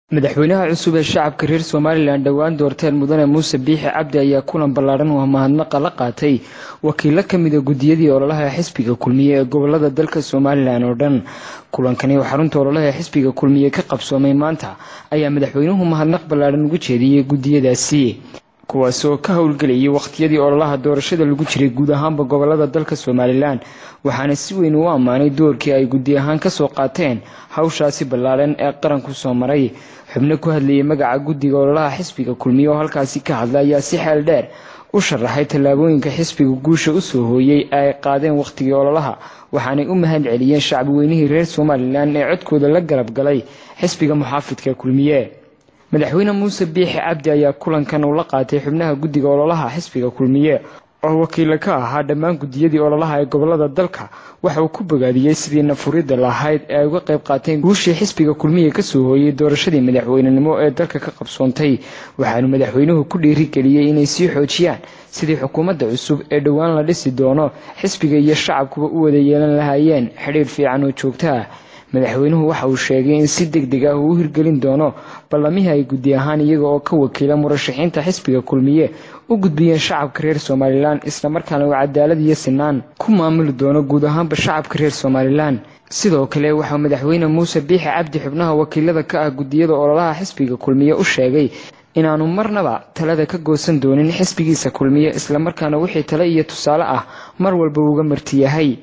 madaxweynaha cusub ee shacabka reer somalilan dhowaan doorteen mudane muuse biixi cabdi ayaa kulan ballaadhan oo mahadnaqa la qaatay wakiilo ka mida guddiyadii ololaha xisbiga kulmiye ee gobolada dalka somalilan oo dhan kulankani oo xarunta ololaha xisbiga kulmiye ka qabsoomay maanta ayaa madaxweynuhu mahadnaq ballaadhan ugu jeediyey guddiyadaasi kuwaasi oo ka howlgelayay wakhtiyadii ololaha doorashada lagu jiray guud ahaanba gobolada dalka somalilan waxaana si weyn u ammaanay doorkii ay guddi ahaan kasoo qaateen hawshaasi ballaadhan ee qaranku soo maray xubno ku hadlayay magaca guddiga ololaha xisbiga kulmiye oo halkaasi ka hadla ayaa si xeel dheer u sharaxay tallaabooyinka xisbiga guusha usoo hooyey ee ay qaadeen wakhtigii ololaha waxaanay u mahad celiyeen shacbi weynihii reer somalilan ee codkooda la garab galay xisbiga muxaafidka kulmiye madaxweyne muuse biixi cabdi ayaa kulankan uu la qaatay xubnaha guddiga ololaha xisbiga kulmiye oo wakiila ka ahaa dhammaan guddiyadii ololaha ee gobolada dalka waxa uu ku bogaadiyey sidii nafuridda lahayd ee ay uga qayb qaateen guushii xisbiga kulmiye kasoo hooyey doorashadii madaxweynenimo ee dalka ka qabsoontay waxaanu madaxweynuhu ku dhiirigeliyey inay sii xoojiyaan sidii xukuumadda cusub ee dhowaan la dhisi doono xisbiga iyo shacabkuba u wada yeelan lahaayeen xidhiir fiican oo joogto ah madaxweynuhu waxa uu sheegay in si deg deg ah uu u hirgelin doono ballamihii ay guddi ahaan iyaga oo ka wakiila murashaxiinta xisbiga kulmiye u gudbiyeen shacabka reer somalilan islamarkaana uu cadaalad iyo sinaan ku maamuli doono guud ahaanba shacabka reer somalilan sidoo kale waxaa madaxweyne muuse biixi cabdi xubnaha wakiilada ka ah guddiyada ololaha xisbiga kulmiye u sheegay inaanu marnaba talada ka goosan doonin xisbigiisa kulmiye islamarkaana wixii tale iyo tusaale ah mar walba uga marti yahay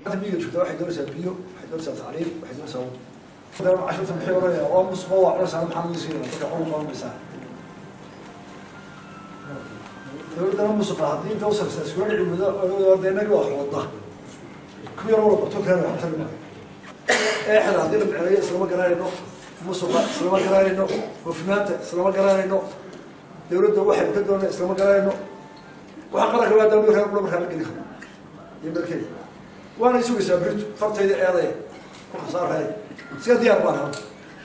dowladdana musuqa haddii inta usarsa iskula dhici wada orda inagi waa xooda ku yar wala qabto kale waxba tari maayo eexda haddii la micneeyo islama garanayno musuqa islama garanayno hufnaanta islama garanayno dowladda waxay ka doona islama garanayno waxa qaranka waa dawlad reer kula markaa la geli karo iyo dalkeeda waana sugaysaa birtu fartayda eedaya ku khasaaraya siga diyaar baan hada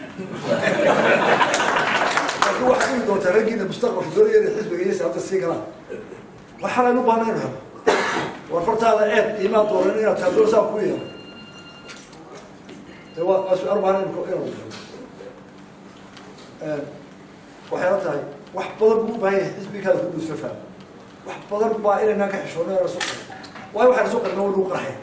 laakiin waxaad imi doontaa raggiina mustaqbalka doonaya inay xisbiga iyo siyaabta sii galaan waxaan aynu baahnayn helo war fartaada eed imaan doonan inaad taa doon saa ku yeelo de waa waa su-aal baahnayn inuu waxay la tahay wax badan buu u baahan yahay xisbigaada ku dhuusla fahmo wax badan baa inaynaan ka xishoonay aan isu qarin waayo waxaan isu qarina waa lagu qarxaya